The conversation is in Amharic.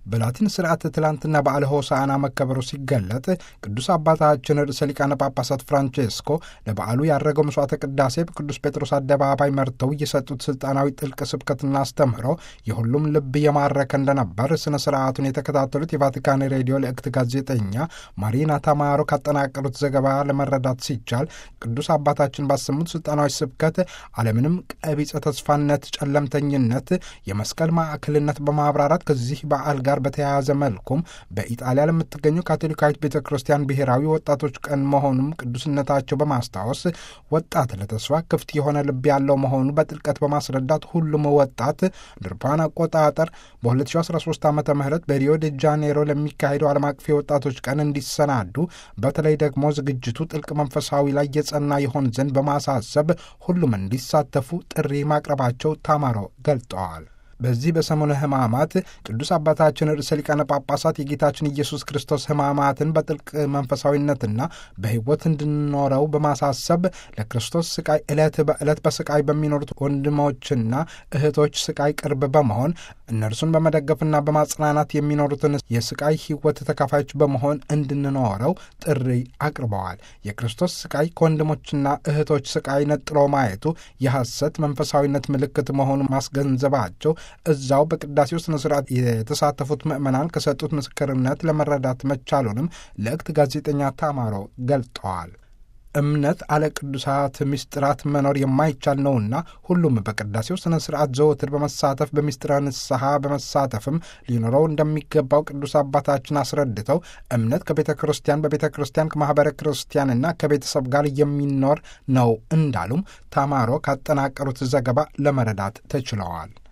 በላቲን ስርዓት ትላንትና በዓለ ሆሳዕና መከበሩ ሲገለጥ ቅዱስ አባታችን ርዕሰ ሊቃነ ጳጳሳት ፍራንቼስኮ ለበዓሉ ያደረገው መስዋዕተ ቅዳሴ በቅዱስ ጴጥሮስ አደባባይ መርተው የሰጡት ስልጣናዊ ጥልቅ ስብከትና አስተምህሮ የሁሉም ልብ የማረከ እንደነበር ስነ ስርዓቱን የተከታተሉት የቫቲካን ሬዲዮ ልእክት ጋዜጠኛ ማሪና ታማሮ ካጠናቀሩት ዘገባ ለመረዳት ሲቻል ቅዱስ አባታችን ባሰሙት ስልጣናዊ ስብከት ዓለምንም ቀቢጸ ተስፋነት፣ ጨለምተኝነት የመስቀል ማዕከልነት በማብራራት ከዚህ በዓል ጋር በተያያዘ መልኩም በኢጣሊያ ለምትገኘው ካቶሊካዊት ቤተ ክርስቲያን ብሔራዊ ወጣቶች ቀን መሆኑም ቅዱስነታቸው በማስታወስ ወጣት ለተስፋ ክፍት የሆነ ልብ ያለው መሆኑ በጥልቀት በማስረዳት ሁሉም ወጣት ድርፓን አቆጣጠር በ2013 ዓ ም በሪዮ ዴ ጃኔሮ ለሚካሄደው ዓለም አቀፍ የወጣቶች ቀን እንዲሰናዱ በተለይ ደግሞ ዝግጅቱ ጥልቅ መንፈሳዊ ላይ የጸና ይሆን ዘንድ በማሳሰብ ሁሉም እንዲሳተፉ ጥሪ ማቅረባቸው ታማሮ ገልጠዋል። በዚህ በሰሙነ ሕማማት ቅዱስ አባታችን ርዕሰ ሊቃነ ጳጳሳት የጌታችን ኢየሱስ ክርስቶስ ሕማማትን በጥልቅ መንፈሳዊነትና በሕይወት እንድንኖረው በማሳሰብ ለክርስቶስ ስቃይ ዕለት በዕለት በስቃይ በሚኖሩት ወንድሞችና እህቶች ስቃይ ቅርብ በመሆን እነርሱን በመደገፍና በማጽናናት የሚኖሩትን የስቃይ ሕይወት ተካፋዮች በመሆን እንድንኖረው ጥሪ አቅርበዋል። የክርስቶስ ስቃይ ከወንድሞችና እህቶች ስቃይ ነጥሎ ማየቱ የሐሰት መንፈሳዊነት ምልክት መሆኑን ማስገንዘባቸው እዛው በቅዳሴው ስነ ስርዓት የተሳተፉት ምዕመናን ከሰጡት ምስክርነት ለመረዳት መቻሉንም ልእክት ጋዜጠኛ ታማሮ ገልጠዋል። እምነት አለ ቅዱሳት ምስጢራት መኖር የማይቻል ነውና ሁሉም በቅዳሴው ስነ ስርዓት ዘወትር በመሳተፍ በምስጢረ ንስሐ በመሳተፍም ሊኖረው እንደሚገባው ቅዱስ አባታችን አስረድተው እምነት ከቤተ ክርስቲያን በቤተ ክርስቲያን ከማኅበረ ክርስቲያንና ከቤተሰብ ጋር የሚኖር ነው እንዳሉም ታማሮ ካጠናቀሩት ዘገባ ለመረዳት ተችለዋል።